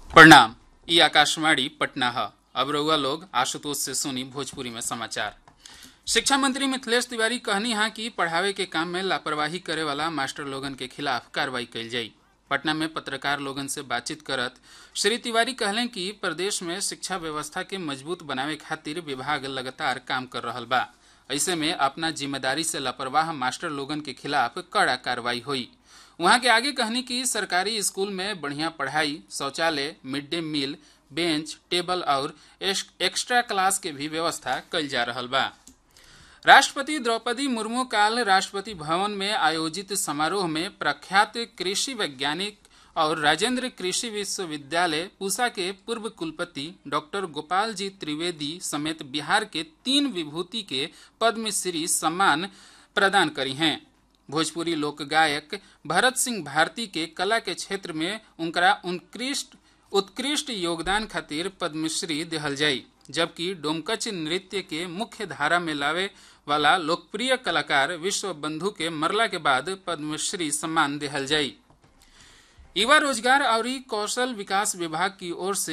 प्रणाम ई आकाशवाणी पटना है अब रउआ लोग आशुतोष से सुनी भोजपुरी में समाचार शिक्षा मंत्री मिथिलेश तिवारी कहनी है कि पढ़ावे के काम में लापरवाही करे वाला मास्टर लोगन के खिलाफ कार्रवाई कल जाई पटना में पत्रकार लोगन से बातचीत करत श्री तिवारी कहलें कि प्रदेश में शिक्षा व्यवस्था के मजबूत बनावे खातिर विभाग लगातार काम कर रहल बा ऐसे में अपना जिम्मेदारी से लापरवाह मास्टर लोगन के खिलाफ कड़ा कार्रवाई हुई वहां के आगे कहनी कि सरकारी स्कूल में बढ़िया पढ़ाई शौचालय mid day meal bench table और एक्स्ट्रा क्लास के भी व्यवस्था कल जा रहल बा राष्ट्रपति द्रौपदी मुर्मू काल राष्ट्रपति भवन में आयोजित समारोह में प्रख्यात कृषि वैज्ञानिक और राजेंद्र कृषि विश्वविद्यालय पूसा के पूर्व कुलपति डॉक्टर गोपाल जी त्रिवेदी समेत बिहार के तीन विभूति के पद्मश्री सम्मान प्रदान करी हैं भोजपुरी लोक गायक भरत सिंह भारती के कला के क्षेत्र में उनका उत्कृष्ट उत्कृष्ट योगदान खातिर पद्मश्री दिहल जाई जबकि डोमकच नृत्य के मुख्य धारा में लावे वाला लोकप्रिय कलाकार विश्व बंधु के मरला के बाद पद्मश्री सम्मान दिहल जाई युवा रोजगार और कौशल विकास विभाग की ओर से